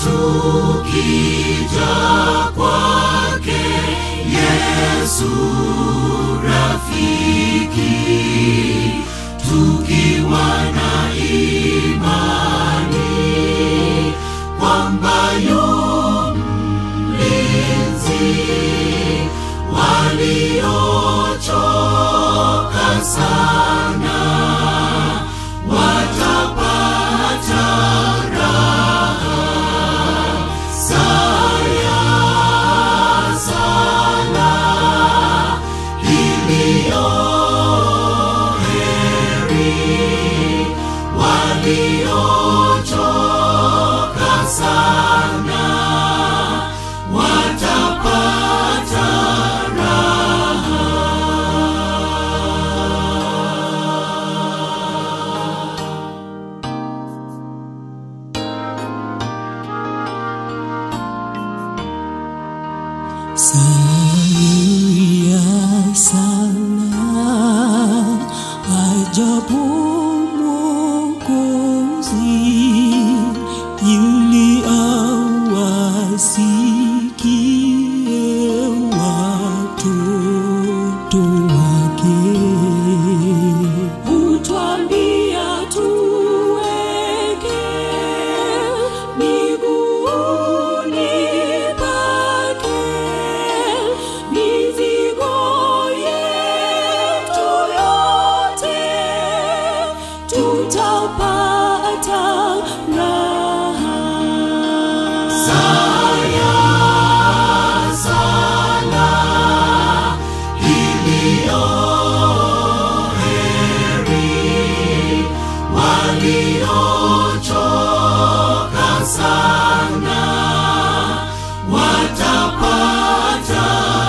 tukija kwake Yesu rafiki, tukiwa na imani kwamba yu mlinzi, waliochoka sana watapata raha saya sana iliyo heri waliochoka sana watapata Saya sana ajabu Mwokozi ili awasikie watoto wake. Hutwambia tuweke miguuni pake mizigo yetu yote, tutapata raha. saya sana iliyo heri waliochoka sana watapata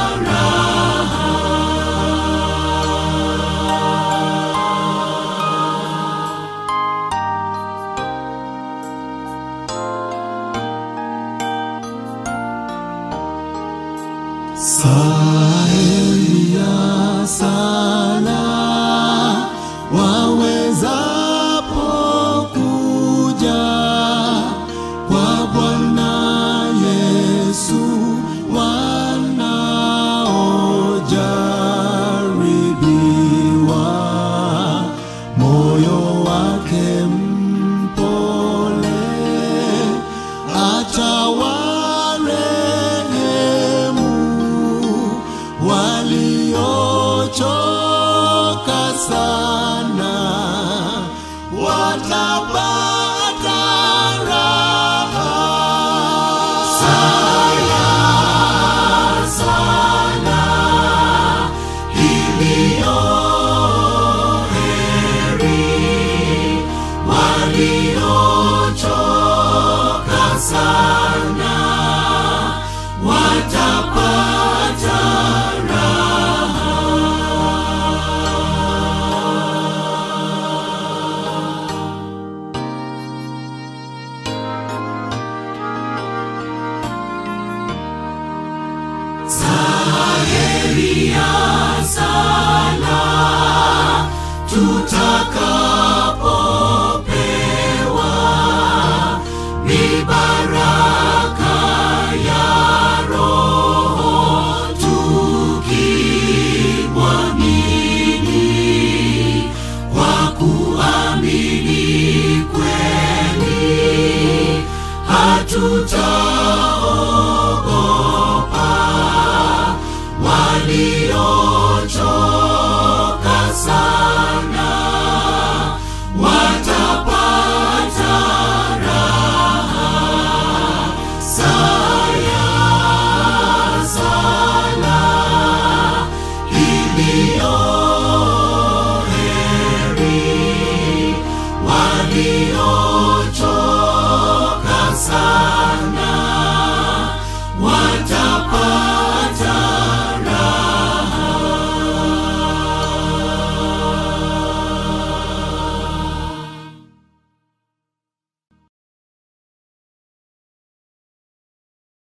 Saelia sana wawezapo kuja kwa Bwana Yesu wanaojaribiwa moyo wake mpole atawarehemu waliochoka sana watapata raha saya sana iliyo heri waliochoka sana watapata Saheria